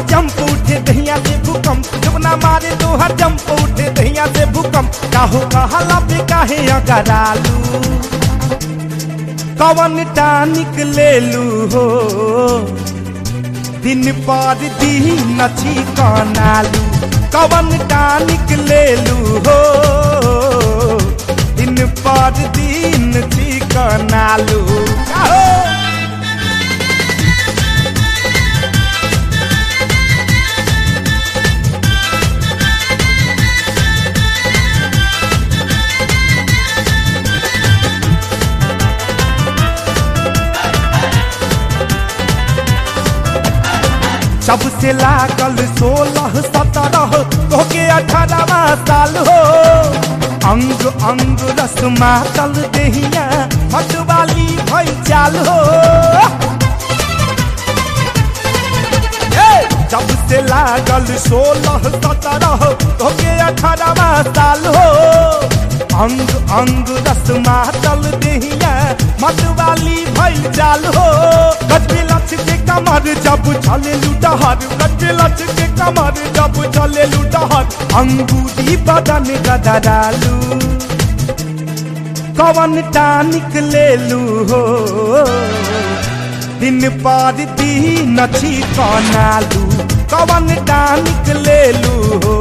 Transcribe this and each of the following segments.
jump उठे दहिया से भूकंप जमुना मारे तोहर जंप उठे दहिया से भूकंप काहो कहला पे काहे अगरालू कवन टानिक ले लू हो दिन पर दिन छी कनालू कवन टानिक ले लू हो दिन पर दिन छी कनालू काहो सबसे लागल सोलह सत्रह तोके अठारहवा साल हो अंग अंग रस मातल देहिया मतवाली भई चाल हो ए, जब से लागल सोलह सत्रह तोके अठारहवा साल हो अंग अंग रस मातल देहिया मतवाली भई चाल हो गजबे लक्ष्य के कमर जब चले लुटहर गजबे लक्ष्य के कमर जब चले लुटहर अंगूरी बदन गदरालू कवन टानिक ले लू हो दिन पर दिन छी कनालू कवन टानिक ले लू हो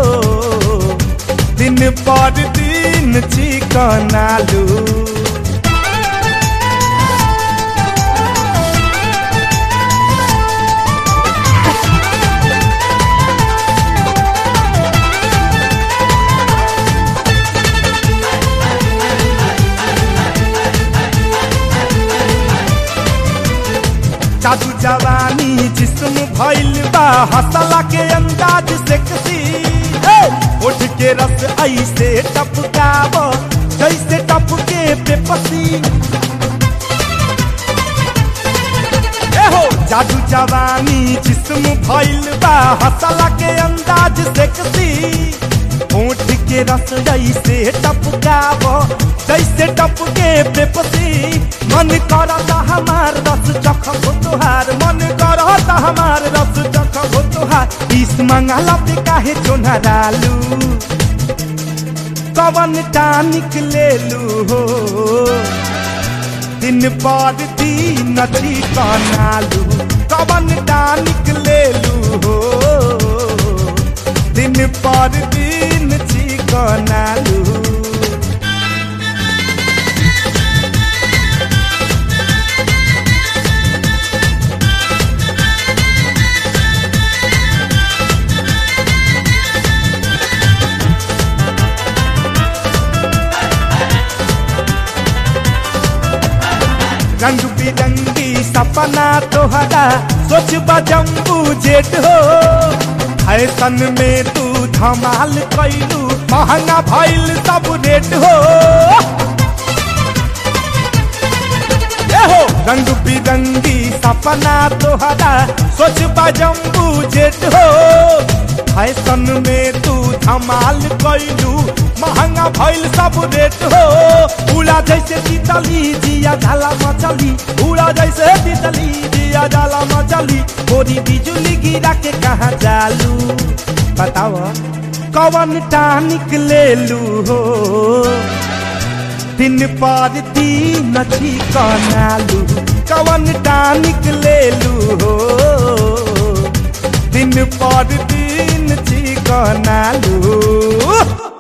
दिन पर दिन छी कनालू जादू जवानी जिस्म भइल बा हसला के अंदाज से कसी उठ के रस ऐसे टपकाव जैसे टपके पे पसी ए हो जादू जवानी जिस्म भइल बा हसला के अंदाज से कसी होठ के रस जैसे टपकाव जैसे टपके पे पसी मन करता हमार रस चखब तुहार मन करता हमार रस चखब तुहार इस मंगला पे काहे चोनहरालू कवन टानिक ले लू हो दिन पर दिन छी कनालू कवन टानिक ले लू हो दिन पर दिन छी कनालू रंग बिरंगी सपना तोहरा सोच बजम्बू जेट हो फैशन में तू धमाल कैलू महंगा भइल सब रेट हो ए हो रंग बिरंगी सपना तोहरा सोच बजम्बू जेट हो फैशन में तू धमाल कैलू महंगा भइल सब रेट हो उड़ा जैसे तितली जिया झाला मचली उड़ा जैसे तितली जिया झाला मचली गोरी बिजुली गिरा के कहा चालू बताओ कवन टानिक ले लू हो दिन पर दिन छी कनालू कवन टानिक ले लू हो दिन पर दिन छी कनालू